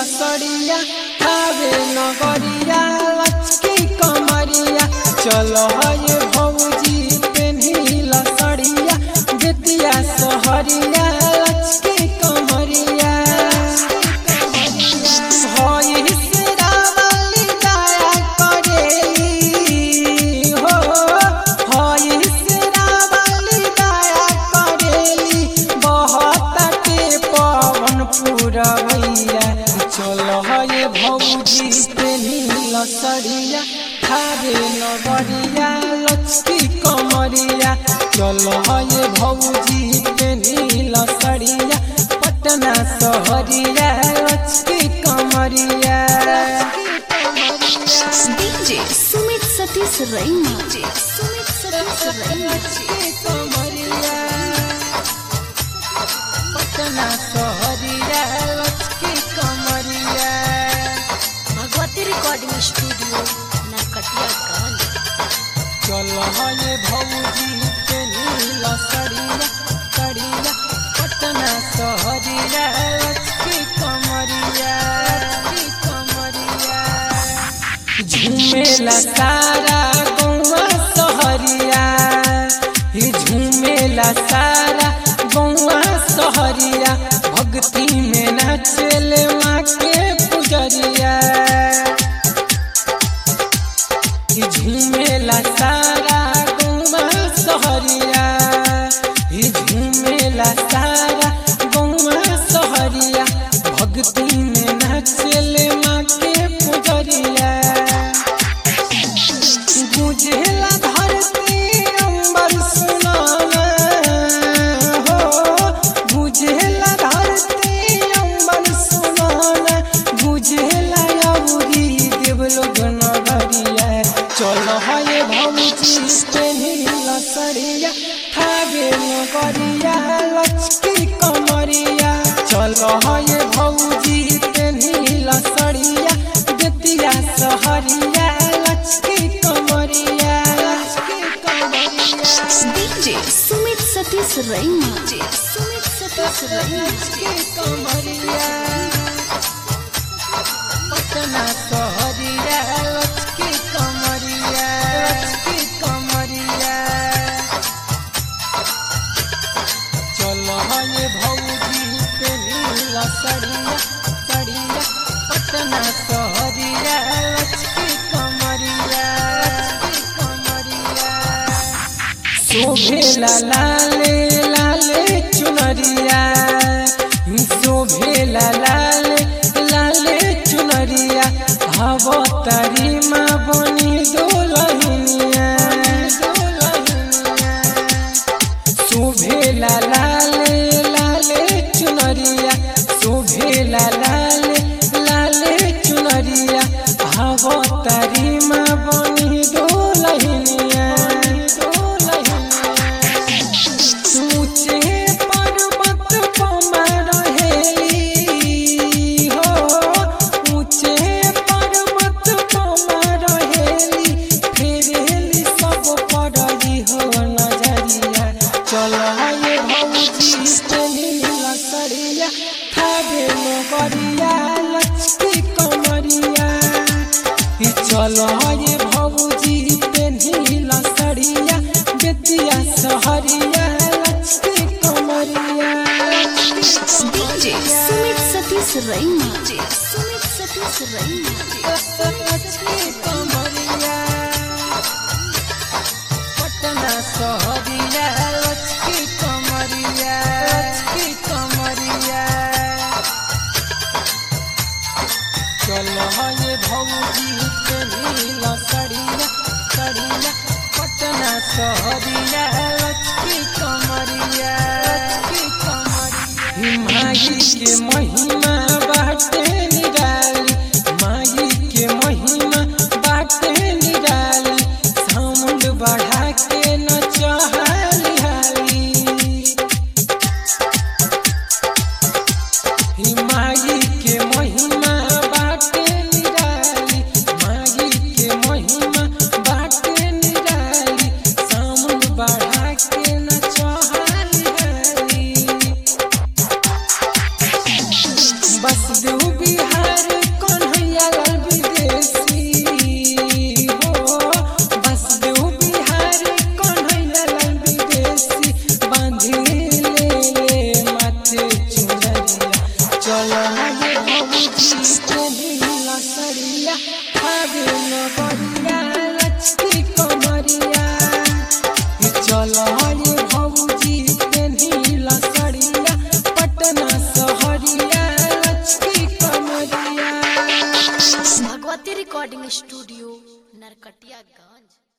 लसड़िया खावे नगरिया लचकी कमरिया चलो ये भौजी पेन्ही लसड़िया बेतिया सहरिया लचकी कमरिया होई सिरावली दया करेली हो होई सिरावली दया करेली बहुत के पवन पुरवैया चलो ये भौजी पेनी लसड़िया खारे नगरिया लचकी कमरिया चलो ये भौजी पेनी लसड़िया पटना सहरिया लचकी कमरिया DJ Sumit Satish Raina. DJ Sumit Satish Raina. लचकी कमरिया पटना सहरिया लचकी कमरिया भगवती रिकॉर्डिंग स्टूडियो नरकटियागंज चलो ये भौजी के नीला सड़िया सड़िया पटना सहरिया लचकी कमरिया लचकी कमरिया झूमेला सारा गौवा सहरिया ही झूमेला सारा गौवा सहरिया भक्ति में नाचले माँ के पुजरिया कि झूमेला सारा गौवा सहरिया ही झूमेला सारा गौवा सहरिया भक्ति में नाचले माँ के पुजरिया गुजेला धरती अंबर सुनाना हो गुजेला धरती अंबर सुनाना गुजेला अउरी देवलोक नगरिया चलो है भौजी पेनी लसड़िया खावे नगरिया लचकी कमरिया चलो है भौजी पेनी लसड़िया बेतिया सहरिया लचकी कमरिया लचकी कमरिया DJ Sumit Satish Raina. DJ Sumit Satish Raina. लचकी कमरिया पटना सहरिया लचकी कमरिया लचकी कमरिया चलो ये भौजी पे नीला सड़िया सड़िया पटना सहरिया लचकी कमरिया लचकी कमरिया शोभेला लाले लाले चुनरिया शोभेला लाले लाले चुनरिया अवतारी माँ बनी दोलहिनिया शोभेला लाले लाले चुनरिया शोभेला लाले लाले चुनरिया अवतारी माँ बनी दोलहिनिया ऊंचे पर्वत पर रहेली हो ऊंचे पर्वत पर रहेली फेरेली सब पड़ली हो नजरिया चलो ये भौजी तेली लसड़िया खावे नगरिया लचकी कमरिया ई चलो ये भौजी तेली लसड़िया बेतिया सहरिया लचकी कमरिया DJ Sumit Satish Raina. DJ Sumit Satish Raina. लचकी कमरिया पटना सहरिया लचकी कमरिया लचकी कमरिया चलो ये भौजी के नीला सड़िया सड़िया पटना सहरिया लचकी कमरिया लचकी कमरिया माई के महिमा बाटे निराली माई के महिमा बाटे निराली साउंड बढ़ा के नचहाली हाली ही माई के महिमा बाटे निराली माई के महिमा बाटे निराली साउंड बढ़ा के नचहाली हाली बस देव बिहार भागे नगरिया लचकी कमरिया चलो ये भौजी पेन्हिला सड़िया पटना सहरिया लचकी कमरिया भगवती रिकॉर्डिंग स्टूडियो नरकटियागंज